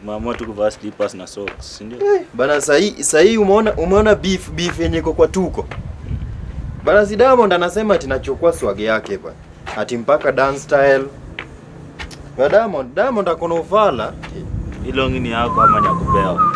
Umeamua tu kuvaa slippers na socks, si ndio? Bana sahi sahi umeona umeona beef beef yenye iko kwa tuko. Bana si Diamond anasema ati nachukua swag yake bana. Ati mpaka dance style. Ba Diamond, Diamond akona ufala. Hilo ngini yako ama ni ya kupewa?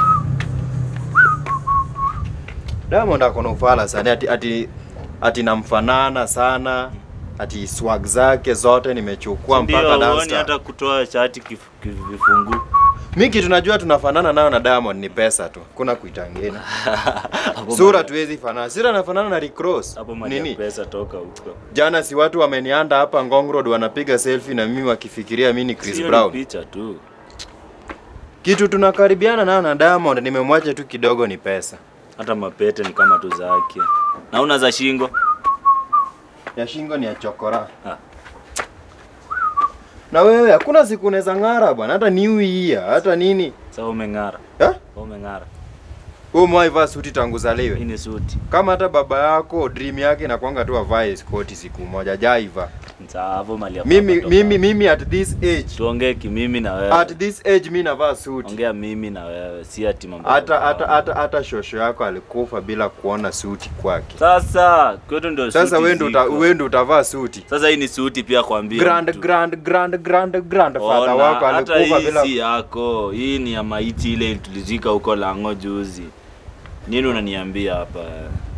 Diamond akona ufala sana ati ati ati namfanana sana. Ati swag zake zote nimechukua mpaka Ndio, dance huoni style. hata kutoa shati kif- kif- vifungu. Mimi kitu najua tunafanana nayo na Diamond ni pesa tu. Kuna kuitangeni. Hapo Sura mali- tuwezi fanana. Sura nafanana na Rick Ross. Hapo mali ya Nini? pesa toka huko. Jana si watu wamenianda hapa Ngong Road wanapiga selfie na mimi wakifikiria mimi ni Chris Sio ni Brown. picha tu. Kitu tunakaribiana nayo na Diamond nimemwacha tu kidogo ni pesa. Hata mapete ni kama tu zake. Na una za shingo? Ya shingo ni ya chokora. Ah. Na wewe hakuna siku unaweza ng'ara bwana, hata new year, hata nini. Sasa umeng'ara. Eh? Umeng'ara. Wewe umewahi vaa suti tangu Hii zaliwe? ni suti. Kama hata baba yako dream yake inakwanga tu avae skoti siku moja jaiva. Sasa hapo mali ya Mimi papa toka. mimi mimi at this age. tuongee kimimi na wewe. At this age mimi navaa suti. Ongea mimi na wewe, si ati mambo. ya Hata ubao. hata hata hata shosho yako alikufa bila kuona suti kwake. Sasa kwetu ndio Sasa suti wewe ndo uta, ziko. wewe ndo utavaa suti. Sasa hii ni suti pia kwambia. Grand mtu. grand grand grand grandfather Ona, wako hata alikufa hii bila si yako. Hii ni ya maiti ile tulizika huko Lango juzi. Nini unaniambia hapa?